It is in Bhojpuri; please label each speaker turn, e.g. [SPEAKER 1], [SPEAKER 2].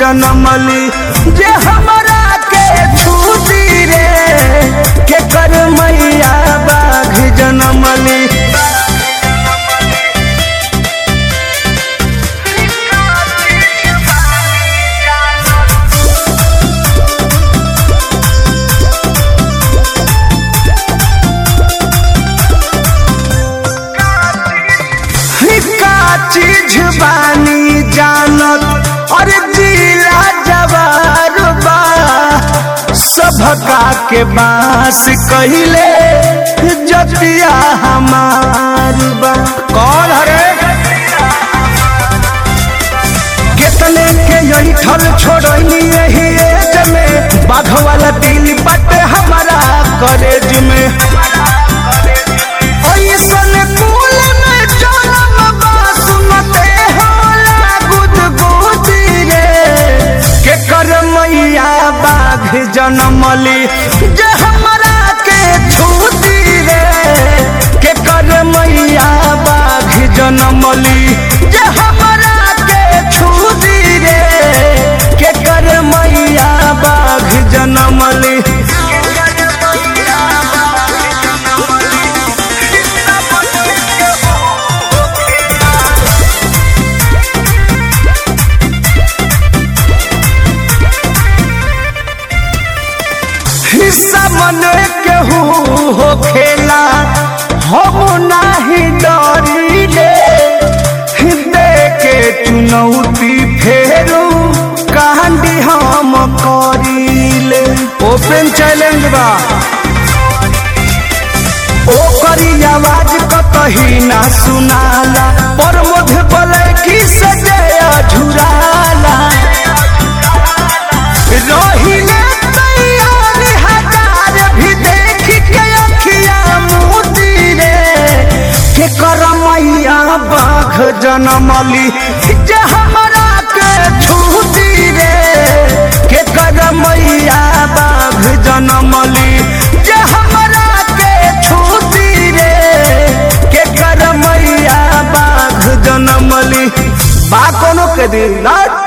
[SPEAKER 1] जनमली जे हमरा के छूटी रे के कर मैया बाघ जनमली का चीज बानी जानत और जिला जवार बा सभका के बास कहिले जतिया हमार बा कौन हरे कितने के यही ठल छोड़नी यही एज में बाघ वाला दिल बट हमारा कॉलेज में ऐसन कुल में जनम बा सुनते होला गुदगुदी रे के कर मैया बाघ जनमली जे हमरा के छूती रे के कर मैया बाघ जनमली जे हमरा के छूती रे के कर मैया बाघ जनमली हिस्सा मन केहू हो खेला हम नाही डरिले दे के चुनौती फेरू कांडी हम करिले ओपन चैलेंज बा ओकरी आवाज कतही ना सुनाला पर मुझे बोले कि सजया झुराला रहिले तैयार हजार भी देख के अखिया मोती रे के कर मैया बाघ जनमली जे हमरा के छूती रे के कर मैया बाघ जनमली जे हमरा के छूती रे के कर मैया बाघ जनमली बा कोनो के दिन ना